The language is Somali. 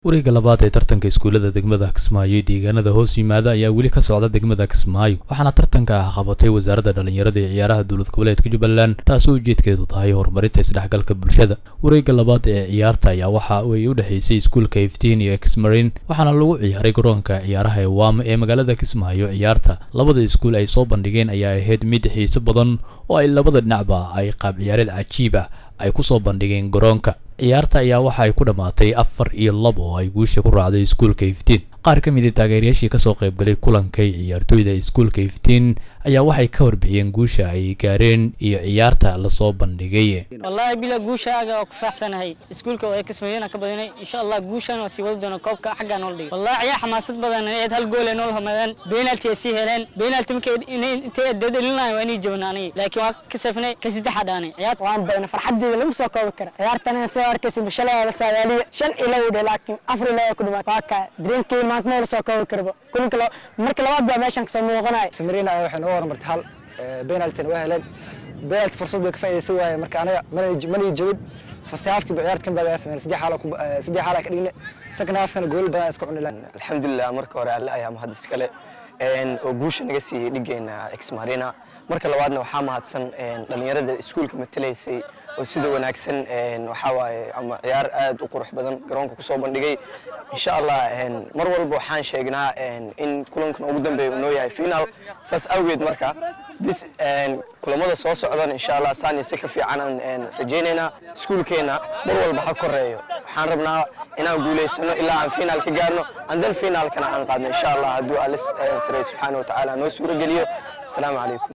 wareegga labaad ee tartanka iskuullada degmada kismaayo ee deegaanada hoos yimaada ayaa weli ka socda degmada kismaayo waxaana tartanka ah qabatay wasaaradda dhallinyarada ee ciyaaraha dowlad goboleedka jubbaland taasoo ujeedkeedu tahay horumarinta isdhexgalka bulshada wareegga labaad ee ciyaarta ayaa waxa ay u dhexaysay iskuulka iftiin iyo exmarin waxaana lagu ciyaaray garoonka ciyaaraha ee waama ee magaalada kismaayo ciyaarta labada iskuul ay soo bandhigeen ayaa ahayd mid xiiso badan oo ay labada dhinacba ay qaab ciyaareed cajiib ah ay ku soo bandhigeen garoonka ciyaarta ayaa waxa ay ku dhammaatay afar iyo laba oo ay guusha ku raacday iskuulka iftiin qaar ka mid a taageerayaashii kasoo qaybgalay kulankay ciyaartooyda iskuulka iftiin ayaa waxay ka warbixiyeen guusha ay gaareen iyo ciyaarta lasoo bandhigay wallaahi bila guushaaga waa ku faaxsanahay iskuulka oo ay kismaayona ka badinay insha allah guushan waa sii wadi doona koobka xaggaa nool dhigay wallahi ciyaar xamaasad badan eed hal gool ay nool hamadeen beenalti ay sii heleen beenalti markay intay dedelinayo waa inay jabnaanay laakiin waa ka safnay ka saddexa dhaanay ciyaar waan bayna farxadeeda lagu soo koobi kara ciyaartan soo arkaysa bishalada la saadaaliya shan iyo laba dhe laakiin afar iyo laba ku dhimaad waa kaa dareenkii maanta ma la soo koobi karba kulinka marka labaad baa meeshan kasoo muuqanaya samarina waxay noo horumartay hal penaltina waa heleen penalty fursad way ka faa'iidaysan waaye marka anaga mana jabin first halfkii ba ciyaarta kan baa sameyn saddex xaal saddex xaal ka dhigne second halfkana gool badan iska cuni lahayn alxamdulilah marka hore alle ayaa mahad iskale oo guusha naga siiyey dhigeena exmarina marka labaadna waxaa mahadsan dhallinyarada iskuulka matalaysay oo sida wanaagsan waxaa waaye ama ciyaar aad u qurux badan garoonka kusoo bandhigay insha allah mar walba waxaan sheegnaa in kulankan ugu dambeeya uu noo yahay final saas awgeed marka dis kulamada soo socdan insha allah saanise ka fiicanaan rajaynaynaa iskuulkeenna mar walba ha koreeyo waxaan rabnaa inaan guulaysano ilaa aan final ka gaarno andan finaalkana aan qaadno insha allah hadduu alle saray subxaana wa tacaala noo suuro geliyo asalaamu calaykum